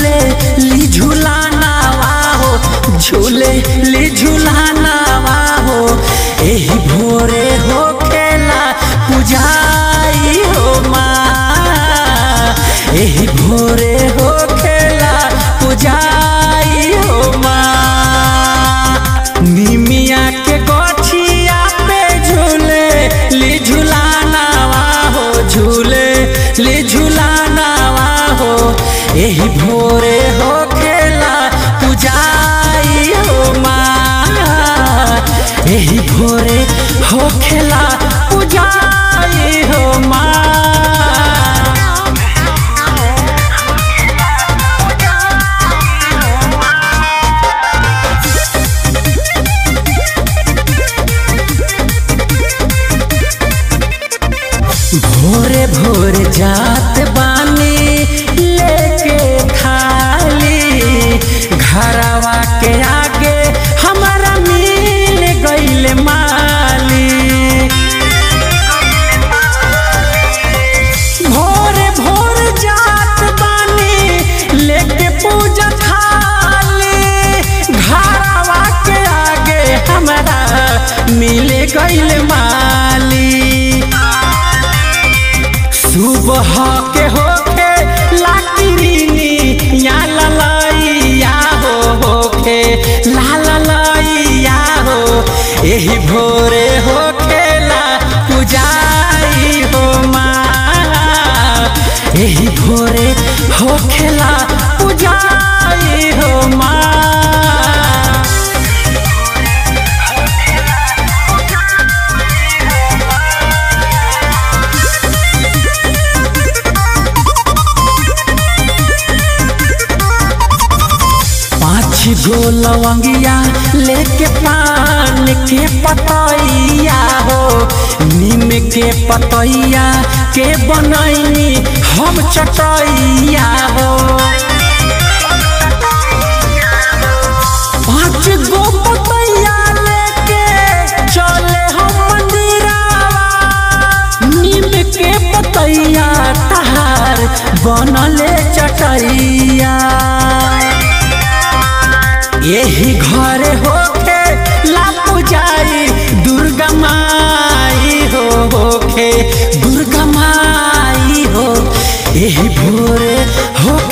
झूले ली झूलानावा हो झूले ली झूलानावा हो एही भोरे हो खेला पुजाई हो माँ एही भोरे हो खेला पुजाई हो माँ निमिया के गोछिया पे झूले ली झूलानावा हो झूले ली झूलानावा हो एही भोरे हो खेला पुजाई हो माँ एही भोरे हो खेला पुजाई हो माँ भोरे भोरे जात बानी लेके थाली घरवा के आगे हमारा मिल गईल माली भोरे भोर जात बानी लेके पूजा थाली घरवा के आगे हमारा मिल गईल माली सुबह के होके लाकिनी या ललैया हो होके ला ललैया हो एही भोरे हो खेला पुजाई हो माँ एही भोरे हो खेला पुजाई हो माँ पाँच गो लवंगिया लेके पान के पतैया हो नीम के पतैया के बनैनी हम चटैया हो पाँच गो पतैया लेके चले हम मंदिरावा नीम के पतैया तहार बनले चटैया यही घर होके ला पुजारी दुर्गा माई हो होके दुर्गा माई हो यही भोरे हो